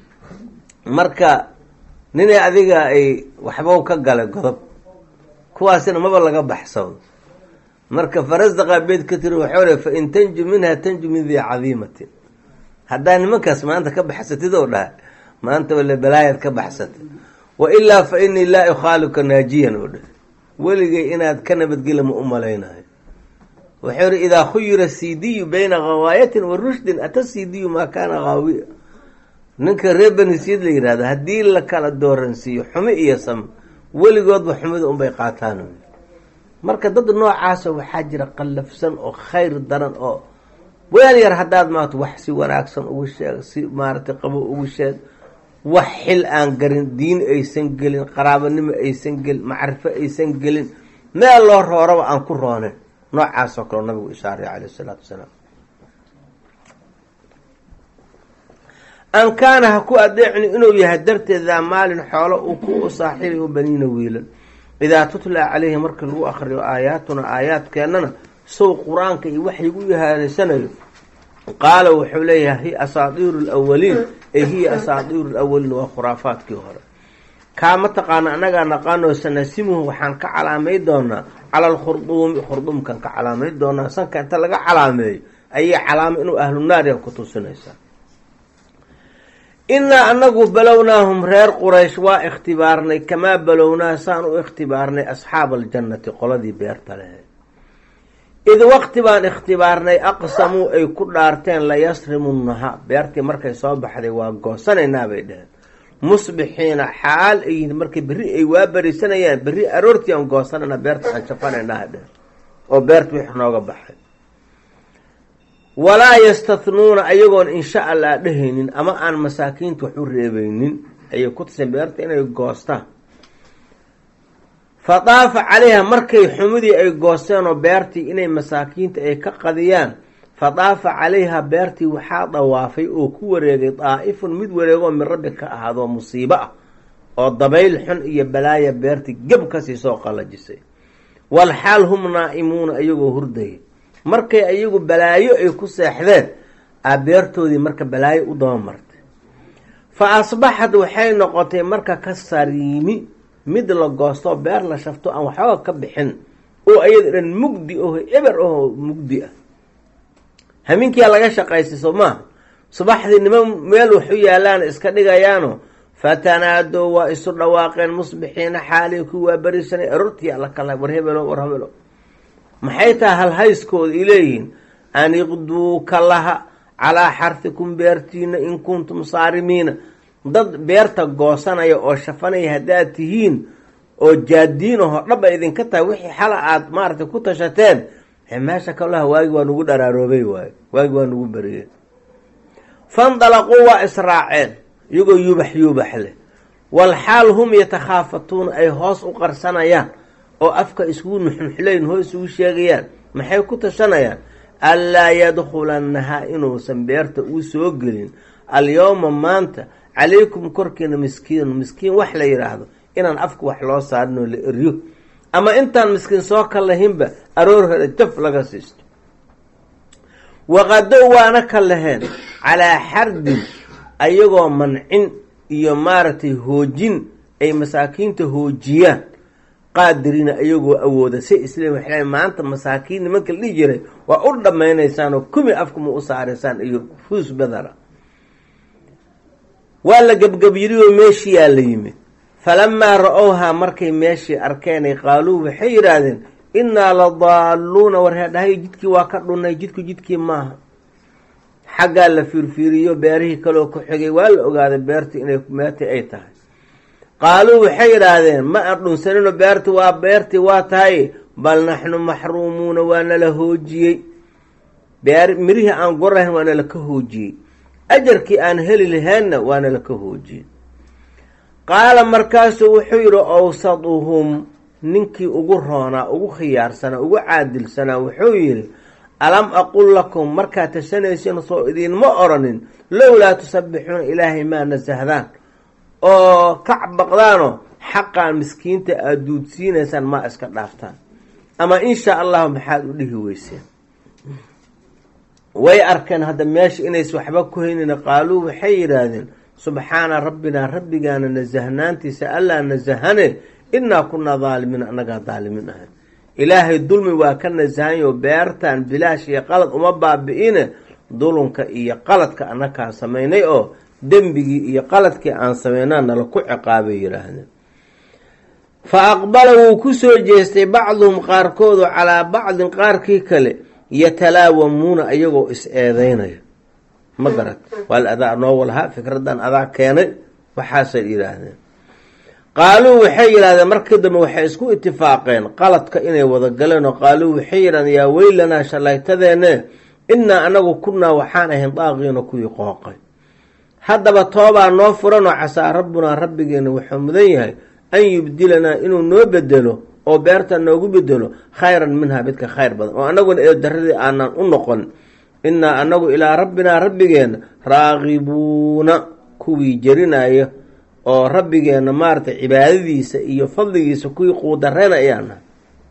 marka ninay adiga ay waxba ka galay godob kuwaasina maba laga baxsado marka farasdaqa beed ka tiri waxau le fa in tanju minha tanju min dii cadiimatin haddaa nimankaas maanta ka baxsatid oo dhaha maanta wale balaayaad ka baxsatay wa ilaa fa inii laa ukhaaliuka naajiyan oo dhah weligay inaad ka nabadgela ma u malaynayo wuxuu ihi idaa khuyira cdiyu bayna gawaayatin wa rushdin ata cdiyu maa kaana haawiya ninka reer benisiid la yihahdo haddii la kala dooransiiyo xumi iyo sam weligoodba xumida unbay qaataan marka dad noocaasa waxaa jira qallafsan oo khayr daran oo weel yar haddaad maato wax si wanaagsan ugu sheeg si maaragtay qabo ugu sheeg wax xil aan garin diin aysan gelin qaraabanimo aysan gelin macrifo aysan gelin meel loo rooraba aan ku roonen noocaasoo kaleo nabigu ishaaray caleyh isalaatu wasalaam an kaana ha ku adeecni inuu yahay darteed daa maalin xoolo uu ku saaxiibay u baniina wiilan idaa tutlaa caleyhi marka lagu akriyo aayaatuna aayaadkeennana sow qur-aanka iyo waxyigu yahaanaysanayo qaala wuxuu leeyahay hiya asaadiiru lawaliin ee hiya asaadiiru lawaliin waa khuraafaadkii hore kaa mataqaana annagaa naqaanoo sanasimuhu waxaan ka calaamay doonaa cala alkhurduumi khurduumkan ka calaamay doonaa sanka inta laga calaameeyo ayay calaamo inuu ahlu naariya ku tusinaysaa innaa anagu balownaahum reer quraysh waa ikhtibaarnay kamaa balownaa saan u ikhtibaarnay asxaaba aljannati qoladii beerta lehe id waqti baan ikhtibaarnay aqsamuu ay ku dhaarteen layasrimunnaha beertii markay soo baxday waa goosanaynaa bay dheheen musbixiina xaal ay yihiin markay berri ay waa berisanayaan berri aroortii aan goosanayna beerta aan jafanaynaa dheheen oo beerta wix nooga baxay walaa yastatnuuna ayagoon insha allah dhehaynin ama aan masaakiinta wax u reebeynin ayay ku tuseen beerta inay goostaan fa daafa calayha markay xumidii ay goosteenoo beertii inay masaakiinta ay ka qadiyaan fa daafa calayha beertii waxaa dawaafay oo ku wareegay daa'ifun mid wareegoo min rabbi ka ahaadoo musiibo ah oo dabayl xun iyo balaaya beertii geb kasii soo qallajisay walxaal hum naa'imuuna iyagoo hurdaya markay ayagu balaayo ay ku seexdeen aa beertoodii marka balaayo u daba martay fa asbaxad waxay noqotay marka ka sariimi mid la goostoo beer la shafto aan waxooga ka bixin oo ayada dhan mugdi oho eber oho mugdi ah hamiinkiyaa laga shaqaystay soo maaha subaxdii niman meel waxu yaalaana iska dhigayaano fatanaadow waa isu dhawaaqeen musbixiina xaalii ku waa berisanay arortii alla kala war hebelo war hebelo maxay tahay halhayskooda ay leeyihiin an iqduu ka laha calaa xarfikum beertiina in kuntum saarimiina dad beerta goosanaya oo shafanaya haddaad tihiin oo jaadiin aho dhab ay idinka tahay wixii xala aada maaragtay ku tashateen meesha kalaha waagi waa nagu dharaaroobay waayo waagi waa nagu beriyeen fandalaquu waa israaceen iyagoo yubax yuubax leh walxaal hum yatakhaafatuuna ay hoos u qarsanayaan oo afka iskugu nuxnuxleyn hoos isugu sheegayaan maxay ku tashanayaan anlaa yadkhulannahaa inuusan beerta uu soo gelin alyowma maanta calaykum korkiina miskiinu miskiin wax la yidhaahdo inaan afka wax loo saarin oo la eryo ama intaan miskiin soo ka lahinba aroor hore jaf laga siisto waqadow waana ka laheen calaa xardin ayagoo mancin iyo maaragtay hoojin ay masaakiinta hoojiyaan qaadiriina ayagoo awooda si isla waxla maanta masaakiin nimanka la dhihi jiray waa u dhammaynaysaan oo kumi afkama u saaraysaan iyo fuus badara waa la gebgebyiriyoo meeshiyaa la yimid falamaa ra-owhaa markay meeshii arkeenay qaaluu waxay yidhaahdeen innaa la daalluuna warheedhahay jidkii waa ka dhunnay jidku jidkii maaha xaggaa la fiirfiiriyo beerihii kaloo ku xigay waa la ogaaday beertii inay meertii ay tahay qaaluu waxay yidhaahdeen ma aan dhunsanino beerti waa beertii waa tahay bal naxnu maxruumuuna waa nala hoojiyey beer mirihii aan gurahayn waa nala ka hoojiyey ajarkii aan heli lahaynna waa nala ka hoojiyey qaala markaasuu wuxuu yidhi awsaduhum ninkii ugu roonaa ugu khiyaarsanaa ugu caadilsanaa wuxuu yidhi alam aqul lakum markaad tashanaysiin soo idiinma oranin lowlaa tusabbixuuna ilaahay maa nasahdaan oo kac baqdaanoo xaqaan miskiinta aada duudsiinaysaan maa iska dhaaftaan ama inshaa allahu maxaad u dhihi weyseen way arkeen hadda meesha inays waxba ku haynin qaaluu waxay yidhaahdeen subxaana rabbinaa rabbigaana nasahnaantiisa allaa nasahane innaa kunaa daalimiin annagaa daalimiin ahay ilaahay dulmi waa ka nasahanyo beertan bilaash iyo qalad uma baabi-ine dulunka iyo qaladka annakaa samaynay oo dembigii iyo qaladkii aan samaynaa nala ku ciqaabay yidhaahdeen fa aqbala wuu ku soo jeestay bacduhum qaarkoodu calaa bacdin qaarkii kale yatalaawamuuna ayagoo is-eedeynaya ma garat waal adaa noo walhaa fikradan adaa keenay waxaasay yidhaahdeen qaaluu waxay yidhahdeen markii dambe waxay isku itifaaqeen qaladka inay wada galeen oo qaaluu waxay yidhahdeen yaa weylanaa shallaytadeene innaa anagu kunnaa waxaan ahayn daaqiina kuwii qooqay haddaba toobaa noo furanoo casaa rabbunaa rabbigeena wuxuu mudan yahay an yubdilanaa inuu noo bedelo oo beerta noogu bedelo khayran minhaa midka khayr badan oo anaguna ee daradii aanan u noqon innaa anagu ilaa rabbinaa rabbigeena raaqibuuna kuwii jerinaya oo rabbigeena maaragtay cibaadadiisa iyo fadligiisa kuwii quudareen ayaan nahay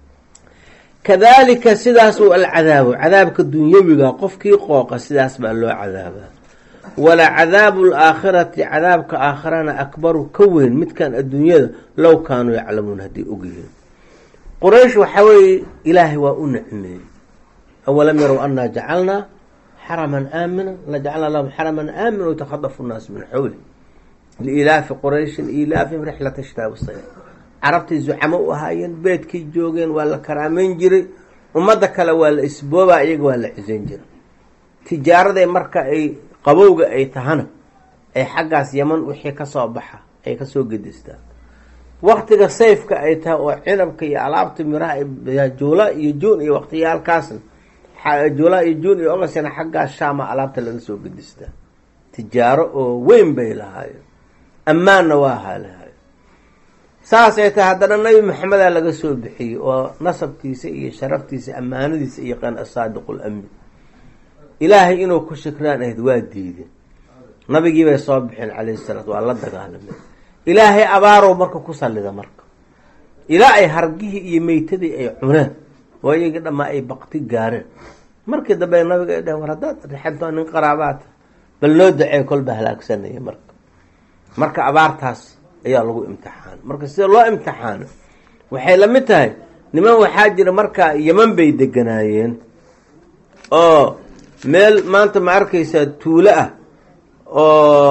kadaalika sidaas uu alcadaabu cadaabka dunyawiga qofkii qooqa sidaas baa loo cadaabaa wala cadaabu alaakhirati cadaabka aakhirana akbaru ka weyn midkan adduunyada low kaanuu yaclamuun hadday ogyihiin quraysh waxaa weeye ilaahay waa u nicmeeyey awalam yarow annaa jacalnaa xaraman aamina lajacalnaa lahum xaraman aamina watakhadafu nnaas min xawli liilaafi qurayshin ilaafihim rixlata shitaabi sayf carabtay zucamo u ahaayeen beedkay joogeen waa la karaameyn jiray ummadda kale waa la isboobaa iyaga waa la cisayn jiray tijaaraday marka ay qabowga ay tahana ay xaggaas yaman wixii kasoo baxa ay kasoo gedistaan waktiga sayfka ay tahay oo cinabka iyo alaabta miraha juula iyo juun iyo waqtiyaalkaasna juula iyo juun iyo ogasna xaggaas shaama alaabta laga soo gedistaa tijaaro oo weyn bay lahaayeen ammaanna waa halahayo saasay tahay haddana nabi maxamedaa laga soo bixiyey oo nasabkiisa iyo sharaftiisa ammaanadiisa iyo qan asaadiqu lamin ilaahay inuu ku shikraan ahayd waa diideen nabigiibay soo bixeen calayhi salaatu waa la dagaalameen ilaahay abaarow marka ku sallida marka ilaa ay hargihii iyo meytadii ay cuneen oo iyagii dhammaa ay bakti gaareen markii dambe nabiga ay dhaheen war haddaad rixantoo nin qaraabaata bal noo dacee kolba halaagsanaya marka marka abaartaas ayaa lagu imtixaana marka sida loo imtixaano waxay la mid tahay niman waxaa jira markaa yeman bay deganaayeen oo meel maanta ma arkaysaa tuulo ah oo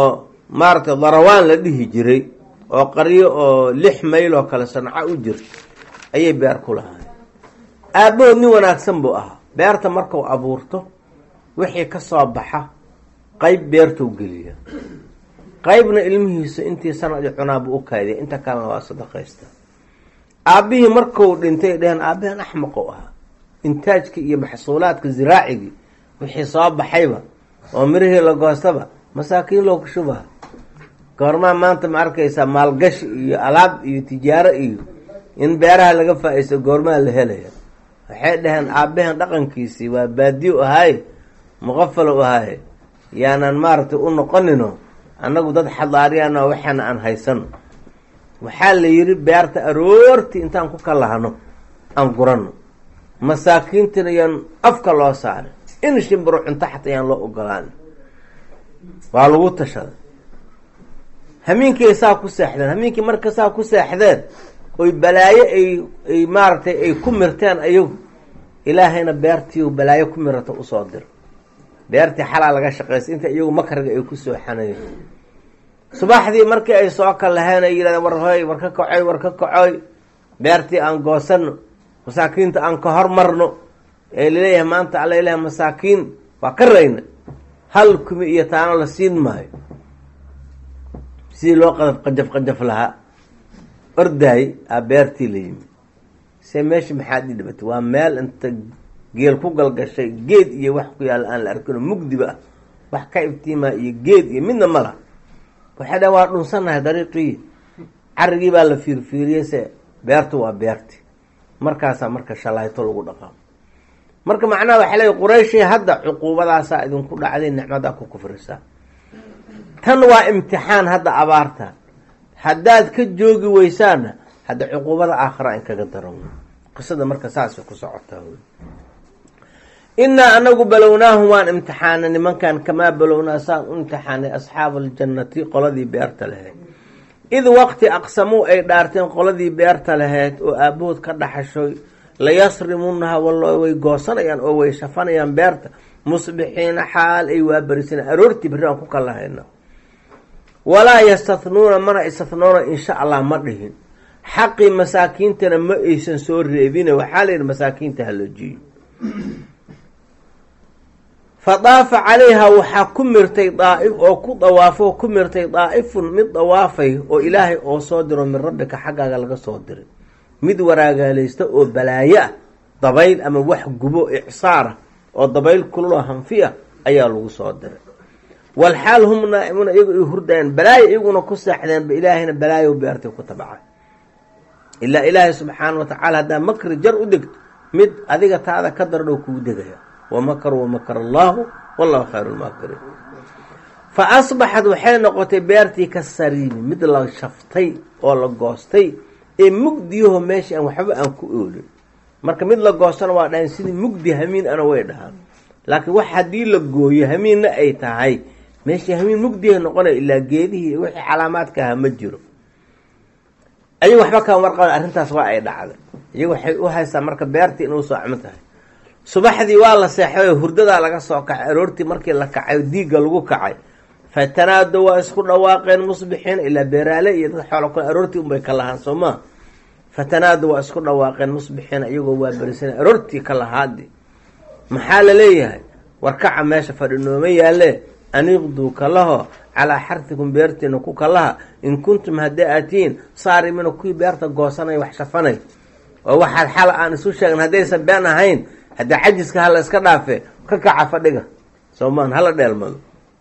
maaragtay darawaan la dhihi jiray oo qaryo oo lix mayl oo kale sanco u jirta ayay beer ku lahaayeen aabbahood nin wanaagsan buu ahaa beerta markuu abuurto wixii ka soo baxa qayb beertuu geliya qaybna ilmihiisa intii sanadii cunaabuu u kaadiya inta kalena waa sadaqaysta aabbihii markuu dhintay dheheen aabbahan axmaqu ahaa intaajkii iyo maxsuulaadka ziraacigii wixii soo baxayba oo mirihii la goostaba masaakiin loo kushubaha goormaa maanta ma arkaysaa maalgashi iyo alaab iyo tijaaro iyo in beeraha laga faa-iisto goormaa la helaya waxay dhaheen aabbahan dhaqankiisii waa baadiyo ahaaye muqafalo ahaaye yaanaan maaragtay u noqonino annagu dad xadaariyana waxaana aan haysano waxaa la yidhi beerta aroortii intaan ku kalahno aan gurano masaakiintina yaan afka loo saaray in shimbiro cunto xataa yaan loo ogolaan waa lagu tashaday hamiinkay saa ku seexdeen hamiinkii marka saa ku seexdeen oy balaayo ay ay maaragtay ay ku mirteen ayagu ilaahayna beertii balaayo ku mirata usoo dir beertii xalaa laga shaqaystay inta iyagu makriga ay ku soo xanayeen subaxdii markii ay soo kalaheen ay yidhahdeen war hoy war ka kacoy war ka kacoy beertii aan goosano masaakiinta aan ka hormarno ee laleeyahay maanta alla ilahay masaakiin waa ka rayna hal kumi iyo taano la siin maayo sidii loo qadaf qajaf qajaf lahaa ordaay aa beertii la yimi se meesha maxaad ii dhibatay waa meel inta geel ku galgashay geed iyo wax ku yaalla aan la arkino mugdiba ah wax ka iftiimaa iyo geed iyo midna ma laha waxay dhahen waa dhunsannahay dariiqii carigii baa la fiirfiiriyey se beertu waa beerti markaasaa marka shalayto lagu dhaqaamo marka macnaha waxaa leey qurayshi hadda cuquubadaasaa idinku dhacday nicmadaa ku kufrisaa tan waa imtixaan hadda abaarta haddaad ka joogi weysaana hadda cuquubada aakhira in kaga daran wey qisada marka saasay ku socotaa wey innaa anagu balownaahum waan imtixaanay nimankan kamaa balownaa saan u imtixaanay asxaaba aljannati qoladii beerta lahayd id waqti aqsamuu ay dhaarteen qoladii beerta lahayd oo aabahood ka dhaxashoy layasrimunaha wallo way goosanayaan oo way shafanayaan beerta musbixiina xaal ay waabarisan aroortii berri aan ku kalahayna walaa yastatnuuna mana istatnuuna insha allah ma dhihin xaqii masaakiintana ma aysan soo reebine waxaa la yidhi masaakiinta haloojiyo fa daafa calayha waxaa ku mirtay daaif oo ku dawaafo ku mirtay daa'ifun mid dawaafay oo ilaahay oo soo diro min rabbika xaggaaga laga soo diray mid waraagaalaysta oo balaayo ah dabayl ama wax gubo icsaara oo dabayl kululoo hanfi ah ayaa lagu soo diray walxaal hum naa'imuuna iyagu ay hurdayaan balaayo iyaguna ku seexdeenba ilaahayna balaayo beertay ku tabacay ilaa ilaahay subxaana wa tacaala haddaa makri jar u degto mid adiga taada ka dardhow kugu degaya wamakaruu wamakar allaahu wallahu khayru lmaakiriin fa asbaxad waxay noqotay beertii ka sariimi mid la shaftay oo la goostay ee mugdiyaho meeshii aan waxba aan ku oolin marka mid la goostana waa dhahan sidii mugdi hamiin ana way dhahaan laakiin wax haddii la gooyo hamiinna ay tahay meeshii hamiin mugdihay noqonaya ilaa geedihii wixii calaamaadka ahaa ma jiro ayagu waxba kama warqaba arrintaas waa ay dhacday iyagu waxay u haystaa marka beertii inuu soocmo tahay subaxdii waa la seexday hurdadaa laga soo kacay aroortii markii la kacay diigga lagu kacay fatanaado waa isku dhawaaqeen musbixiin ilaa beeraale iyo dad xoolo kale aroortii unbay ka lahaan soo maa fatanaado waa isku dhawaaqeen musbixiina iyagoo waa berisan aroortii ka lahaadi maxaa la leeyahay warkaca meesha fadhinooma yaalle aniqduu kalaho calaa xartikum beertiina ku kalaha in kuntum haddii aatiin saarimina kuwii beerta goosanay wax shafanay oo waxaad xala aan isu sheegin haddaysan been ahayn haddii cajiska hala iska dhaafe ka kaca fadhiga soomaan hala dheelmado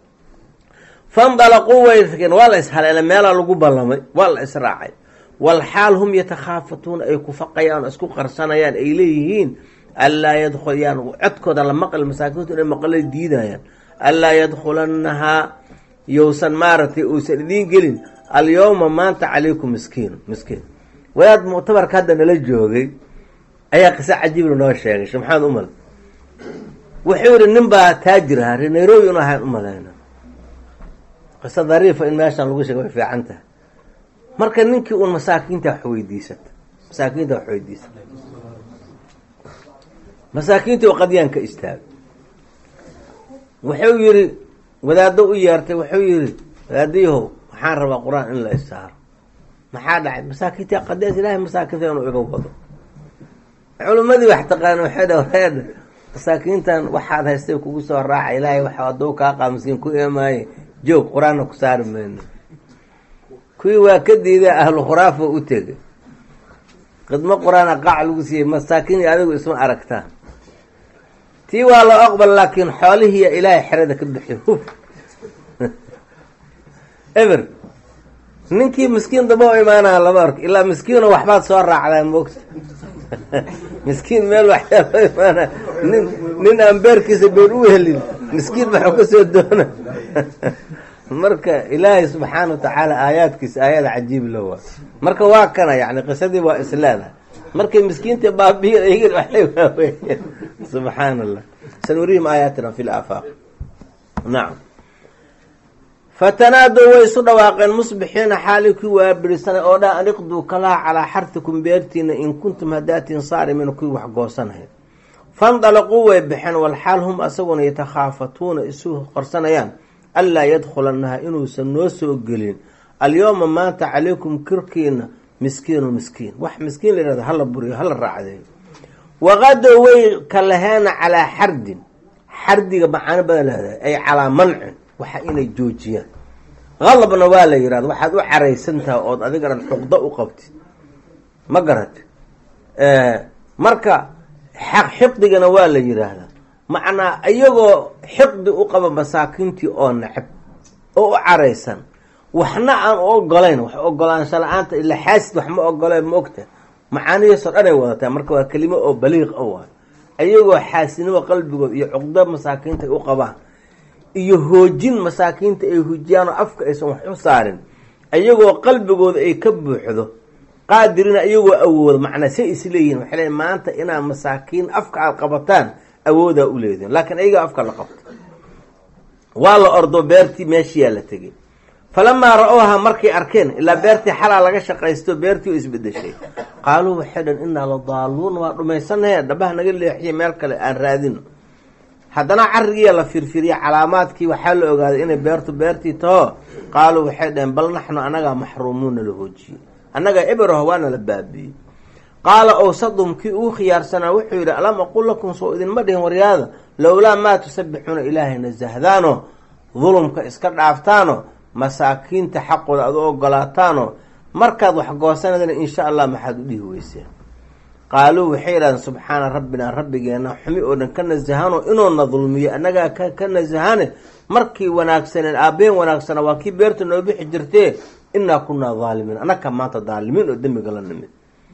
fandalaquu way tageen waa la ishaleela meelaa lagu ballamay waa la israacay walxaal hum yatakhaafatuuna ay ku faqayaan oo isku qarsanayaan ay leeyihiin anlaa yadkhuyaan codkooda la maqli masaakiintu inay maqlay diidayaan anlaa yadkhulannahaa yousan maaragtay uusan idiin gelin alyowma maanta calaykum miskiin miskiin wadaad muctabarka hadda nala joogay ayaa qiso cajiibla noo sheegay shee maxamed umal wuxuu yihi nin baa taajir ahaa ree nairobi inu ahayn umalayna qiso dariifa in meeshan lagu sheega way fiican tahay marka ninkii uun masaakiinta wax weydiisata masaakiinta wax weydiisata masaakiintii qadyaan ka istaagay wuxuu yihi wadaaddo u yeertay wuxuu yihi aadiyahow waxaan rabaa qur-aan in la isaaro maxaa dhacay masaakiinta qadees ilaahay masaakiinta inuu iga wado culimmadii wax taqaana waxay dha reedha masaakiintan waxaad haystay kugu soo raaca ilaahay waxa aduu kaa qaamsiin ku eemaaye joog qur-aanna ku saari mayno kuwii waa ka diiday ahlu khuraafa u tegay khidmo qur-aana qaac lagu siiyey masaakiin iyo adigu isma aragtaan tii waa loo aqbal laakiin xoolihiiya ilaahay xerada ka bixiy huf eber ninkii miskiin daba u imaanaya lama arko ilaa miskiino waxbaad soo raacdaa moogta miskiin meel waxyaa loo imaanaya nin nin aan beerkiisa beer u helin miskiin maxuu ka soo doona marka ilaahay subxaana wa tacaala aayaadkiisa aayada cajiib lo waa marka waa kana yani qisadii waa isleedahay markay miskiinta baabiyin ayagin waxay waaweeyeen subxaana allah sanurihim aayaatina fi laafaaq nacam fatanaadow way isu dhawaaqeen musbixiina xaali kii waabirisanay oo dha aniqduu kalaha calaa xartikum beertiina in kuntum hadaatiin saarimin kuwii wax goosanahay fandalaquu way baxeen walxaal hum asaguna yatakhaafatuuna isu qorsanayaan anlaa yadkhulanaha inuusan noo soo gelin alyowma maanta calaykum kirkiina miskiinu miskiin wax miskiin la yihahdo hala buriyo hala raacdeeyo waqadow way kalaheena calaa xardin xardiga macaano badan lahdaa ay calaa mancin waxa inay joojiyaan qalabna waa la yihahda waxaad u caraysan tahay ood adigana xuqdo u qabtid ma garati marka xaq xiqdigana waa la yiraahdaa macnaa iyagoo xiqdi u qaba masaakiintii oo necab oo u caraysan waxna aan u ogolayn wax ogolaansha la-aanta ila xaasid wax ma ogoleen ma ogta macaanihiisoo dhan ay wadataa marka waa kelimo oo baliiq a waayo iyagoo xaasidnimo qalbigood iyo cuqdo masaakiinta ay u qabaan iyo hoojin masaakiinta ay hujiyaan oo afka aysan wax u saarin iyagoo qalbigooda ay ka buuxdo qaadirina iyagoo awoodo macnaa say isleeyihin waxay leeyiin maanta inaad masaakiin afka aada qabataan awoodaa u leedihin laakiin ayagaa afka la qabto waa la ordo beertii meeshiyaa la tegay falamaa ra-ooha markay arkeen ilaa beertii xalaa laga shaqaysto beertii oo isbedeshay qaaluu waxay dhan innaa la daaluun waa dhumaysanahe dhabaha naga leexiya meel kale aan raadino haddana carigiiya la firfiriya calaamaadkii waxaa la ogaaday inay beertu beertii taho qaaluu waxay dhaheen bal naxnu annagaa maxruumuuna la hoojiyey annagaa eberoh waana la baabiiyey qaala owsadum kii uu khiyaarsanaa wuxuu yidhi alam aqul lakum soo idinma dhihin waryaada lowlaa maa tusabbixuuna ilaahayna zahdaano dulumka iska dhaaftaano masaakiinta xaqooda aad u ogolaataano markaad wax goosanadana insha allah maxaad u dhihi weyseen qaaluu waxay yidhahdeen subxaana rabbinaa rabbigeena xumi oo dhan ka nasahano inuuna dulmiyo annagaa ka nasahane markii wanaagsaneen aabbeen wanaagsana waa kii beerta noo bixi jirtee innaa kunaa daalimiin annaga maanta daalimiin oo dembiga la nimid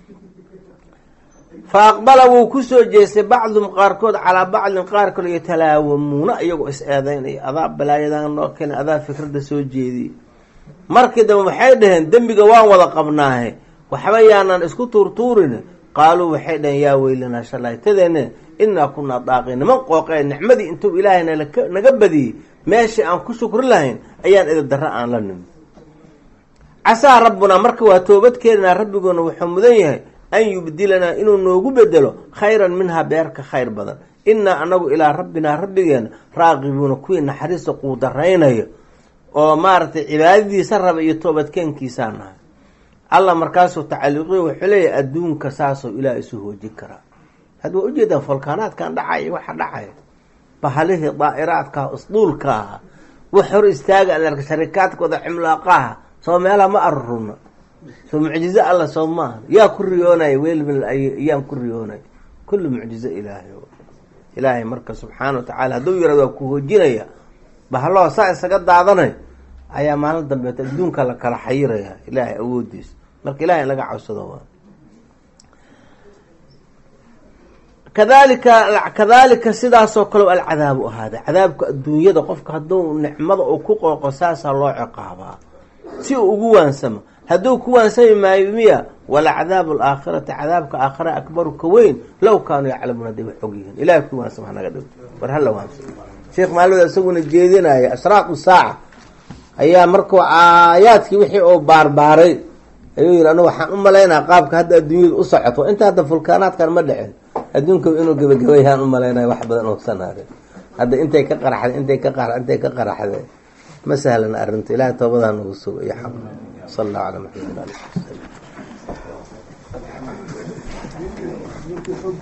fa aqbala wuu kusoo jeestay bacdum qaarkood calaa bacdin qaar kale yatalaawamuuna iyagoo is eedeynaya adaa balaayadan noo keenay adaa fikradda soo jeediyey markii dambe waxay dhaheen dembiga waan wada qabnaahe waxba yaanan isku tuurtuurin qaaluu waxay dhaheen yaa weylanaa shalaytadeene innaa kunaa daaqi niman qooqee nicmadii intuu ilaahay naga badiyey meeshii aan ku shukri lahayn ayaan idabdarra aan la nimi casaa rabbunaa marka waa toobad keenanaa rabbigoona wuxuu mudan yahay an yubdilanaa inuu noogu bedelo khayran minhaa beerka khayr badan innaa anagu ilaa rabbinaa rabbigeena raaqibuuna kuwii naxariista quudaraynayo oo maaragtay cibaadadiisa raba iyo toobadkeenkiisaa nahay alla markaasuu tacaliiqiyo wuxuu leeyahay adduunka saasoo ilaah isu hoojin karaa hadda waa ujeedaan folkaanaadkan dhacaya waxa dhacaya bahalihii daa'iraadkaah isduulka aha wax hor istaaga alarka sharikaadkooda cimlaaqaha soo meelaha ma aruruna soo mucjizo alla soo maaha yaa ku riyoonaya weelmil yaan ku riyoonaya kullu mucjizo ilaahay ilaahay marka subxaana wa tacaala hadduu yirahdo waa ku hoojinaya bahaloo saa isaga daadanay ayaa maalin dambeeta adduunka la kala xayiraya ilaahay awoodiisa marka ilahay in laga cabsado waa kadalika kadalika sidaasoo kale alcadaabu ahaada cadaabka adduunyada qofka hadduu nicmada uu ku qooqo saasaa loo ciqaabaa si uu ugu waansamo hadduu ku waansami maayo miya walacadaabu alaakhirati cadaabka aakhira akbaru ka weyn low kaanuu yaclamuun hadday wax og yihiin ilahay ku waansamo hanaga dhigto war hala waansamo sheekh maalmada isaguna jeedinaya ashraaqu saaca ayaa markuu aayaadkii wixii uu baarbaaray ayuu yihi anu waxaan u malaynaa qaabka hadda adduunyada u socoto inta hadda fulkaanaadkan ma dhicin adduunka inuu gebagabayaan u malaynaya wax badan uusan harin hadda intay ka qaraxday intay ka qara intay ka qaraxday ma sahlan arrinta ilahay toobadaa nagu sugo iyo xaq sal allahu calaa maxamed ali